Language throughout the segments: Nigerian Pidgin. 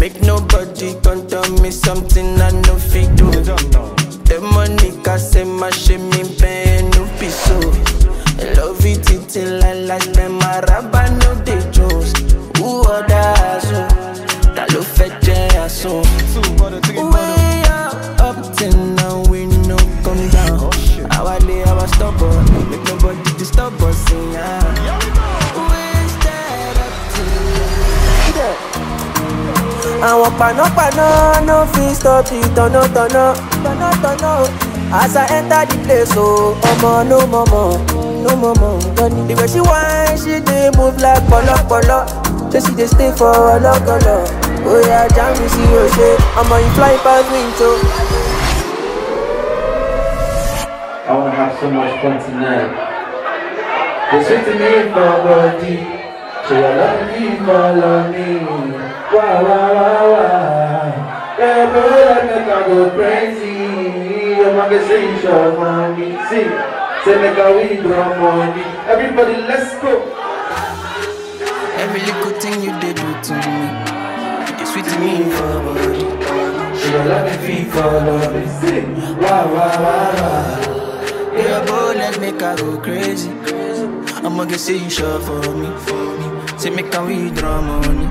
Make nobody come tell me something I no fit do. The money can say my shame me pay no piso. I love it till I like them araba no dey jones. Who other so? Ta ló fẹ́ jẹ́ àsun? Way up, up till now we no come down. Our lay our stubborn, make nobody disturb us. Yeah. Wasted up till àwọn panápaná no fit stop the tọ̀nàtọ̀nà tọ̀nàtọ̀nà o. as i enter the place o ọmọ no mọ̀mọ̀ no mọ̀mọ̀ gbọ́ni. the way she whine she dey move like pọ̀lọ́pọ̀lọ́ ṣé she dey stay for ọlọ́gọlọ. oya jami sí òṣè ọmọ yìí fly pass wind o. I wanna have so much fun tonight. They sweet to me for body. So you love me, follow me. Wow, wow, wow, wow. Yeah, boy, I make I go crazy. I'm a say show money. See, say make a withdraw money. Everybody, let's go. every little thing you dey do to me dey sweet me for body. So you love me, feel follow me. See, wow, wow, wow, wow. Yeah, boy, let make I go crazy. I'ma get say you sure for me, for me. Say make I withdraw money.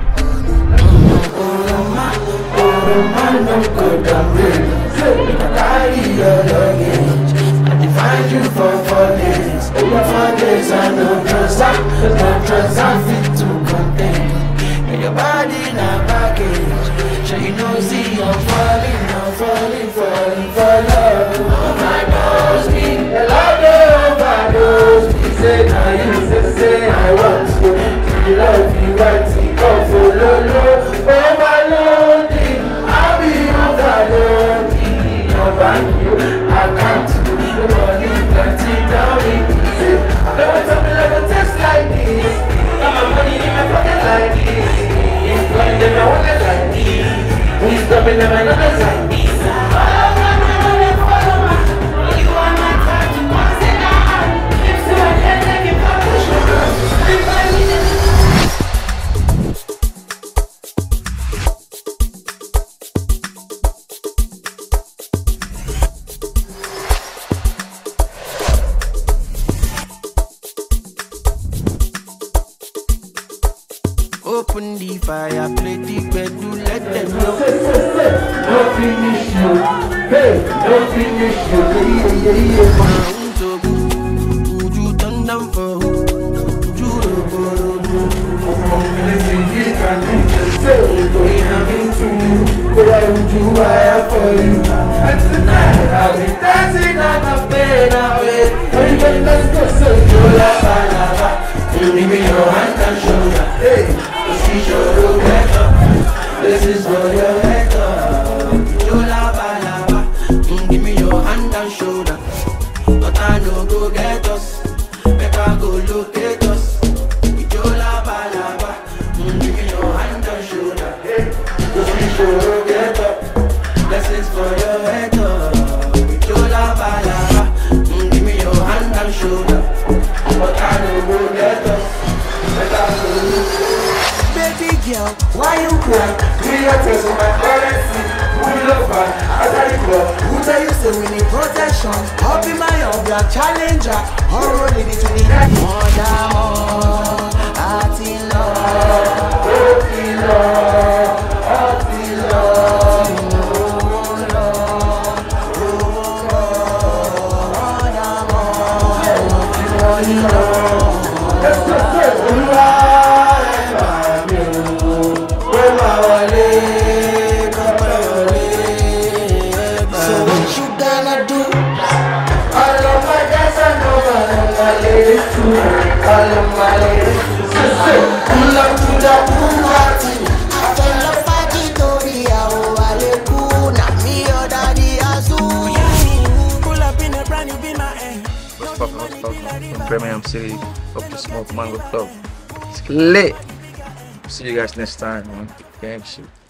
Man, no good, I'm ready. Say, make I carry your luggage. I dey find you for four days. Over four days, I no trust, I no trust, I fit to contain. And your body na baggage. So you know, see, I'm falling, I'm falling, falling for love. Oh my gosh, me, your love dey overdose. Me say, now you say, say I want to. You love you, right? Come follow, low, overloading. I'll be overloading. Your bank, you, I can't do the money, plenty down in say, Don't tell me like a test like this. Got my money in my pocket like this. It's money in my wallet like this. Who's coming in my numbers like this? Open the fire, play the bedroom, let them know. No finish you. Hey, no finish you. Yeah, yeah, yeah. Round to go, would you turn down for who? Would you robo robo? Listen, you can do the same. Going having to you. But I would do I for you. And tonight I'll be dancing on the bed away. Everybody, let's go. So you la ba la ba. You give me your hand and shoulder. Hey, the see your better. This is for your head. You lava lava, mm, give me your hand and shoulder. But I no go get us, make I go locate us. You lava lava, mm, give me your hand and shoulder. Hey, the see your better. Blessings for your head up. You lava lava, mm, give me your hand and shoulder. But I know go get us. Make I go look. Baby girl, Why you cry? Me a test my currency. Who love her? I got it club. who tell you say we need protection? I'll be my obia challenger. Horror lady to the mother more. Àti lọ. Ó ti lọ, ó ti lọ. Ẹsẹ̀ pé olúwa ẹ̀ bá mi o. Pé máa wọlé, kọ́pẹ́ wọlé, ẹ̀ bá So mi. what you gonna do? All of my guys I know all of my ladies too. All of my ladies too. Say, say, pull up to the pool party. What's poppin', what's poppin'? From Birmingham City, up to Smoke Mango Club. It's lit. See you guys next time, man. Gang shit.